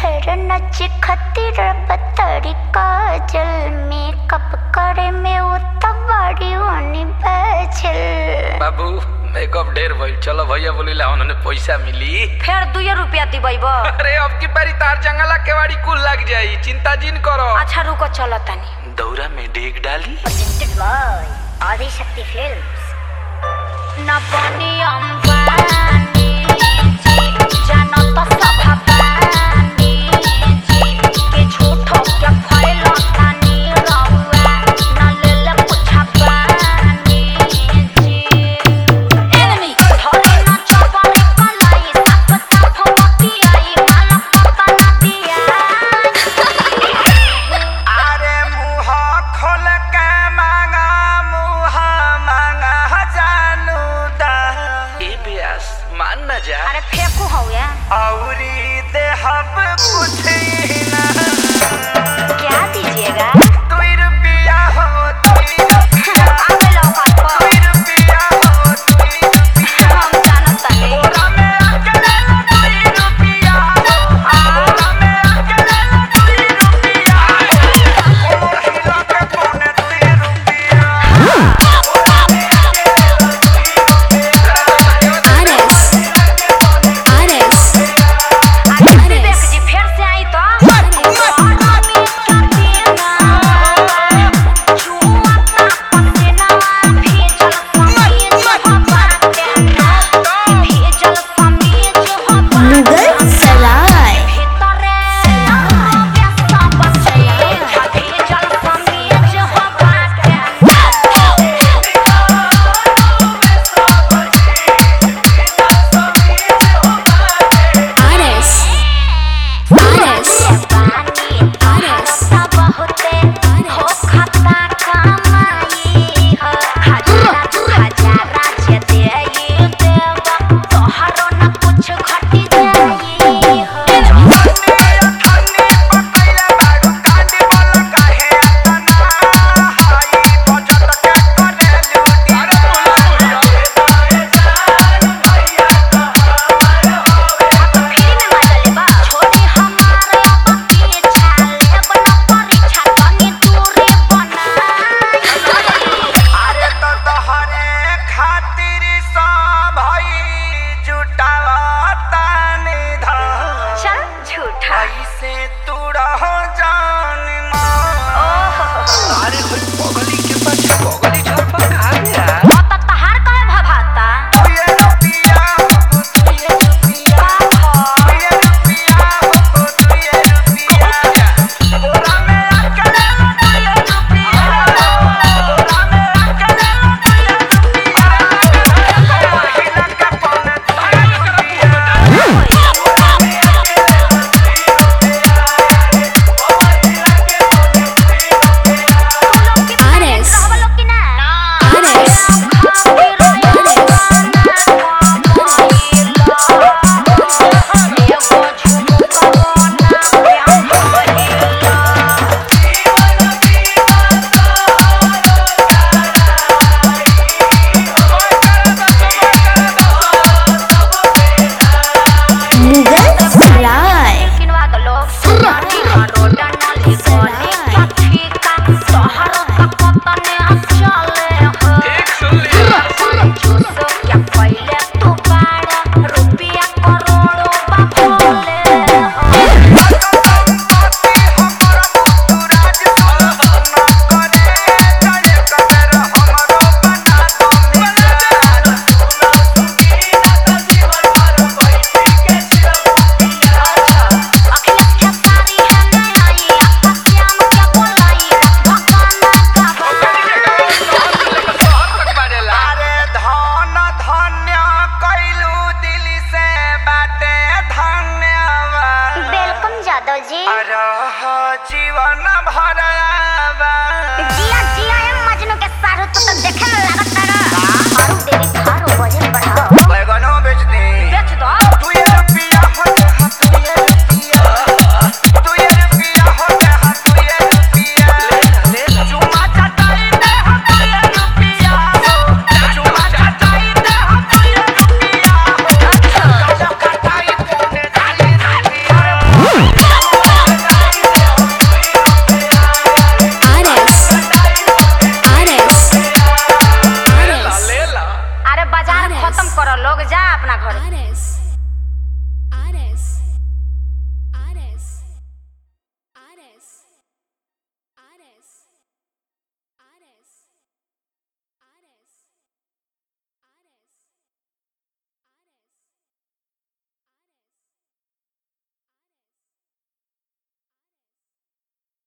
ढेर नच खतिर बतरी काजल मेकअप करे में उतवारी होनी बैचल बाबू मेकअप ढेर भइल चलो भैया बोलिला उन्होंने पैसा मिली फेर दुए रुपया दिबैब अरे अब की बारी तार जंगला केवाड़ी कुल लग जाई चिंता जिन करो अच्छा रुको चलो तनी दौरा में डेग डाली presented by Adi Shakti Films. न बनी अंबानी जी जानो तो सब बानी जी के झूठो के फैलो तानी रहुआ न ले ले पुछा बानी जी एनिमी धरे न चपरे कलाई साफ साफ मती आई माला पता न दिया अरे मुह खोल के मांगा मुह मांगा जानू दा ए ब्यास मान न जा अरे फेंकू हो या औरी देहब पुछी ना क्या दीजिएगा दुई रुपया हो दुई रुपया आगे लौका पर दुई रुपया हो दुई रुपया हम जानत तानी बोरा में अकेले दुई रुपया बोरा में अकेले दुई रुपया महिला के पौने दुई रुपया विवेक जी फिर से आई तो मुगल सराय कुछ घटी जाई हो खाने पकैले बाडू कांडी वाला काहे तना हाई बजट के करे लूटी अरे बोला फ्री में मजा लेबा छोड़ी हमारे बाकी छाले बना परीक्षा तनी दूरी बनाई अरे तो तोहरे खातिर सब हई जुटावता निधन चल झूठा ऐसे तू रह जान मां अरे होय पगली के पाछे पगली झर पर आ गया ओ त तहार काहे भभाता ये रुपया हो तू ये रुपया ये रुपया हो तू ये रुपया बोरा में अकेले तू ये रुपया बोरा में अकेले तू ये रुपया महिला का पौने तू ये रुपया रहबा लोग की ना मुगल सराय किनवा दो लोग सुनाती रोड नाली गली क्या ठीका तोहर का पता ने चले हो एक सुन लिया चूसो क्या पहले तू बाड़ा रुपया करोड़ों बापोले हो अखिलेश खेसारी है मैं आई आपका श्याम क्या बोलाई भगाना गवा अरे धन धन्य कैलू दिल से बाटे धन्यवाद वेलकम जादव जी रह जीवन भरवा जिया जिया ए मजनू के सारू तो, तो देखे में लागत तारा मारू देवी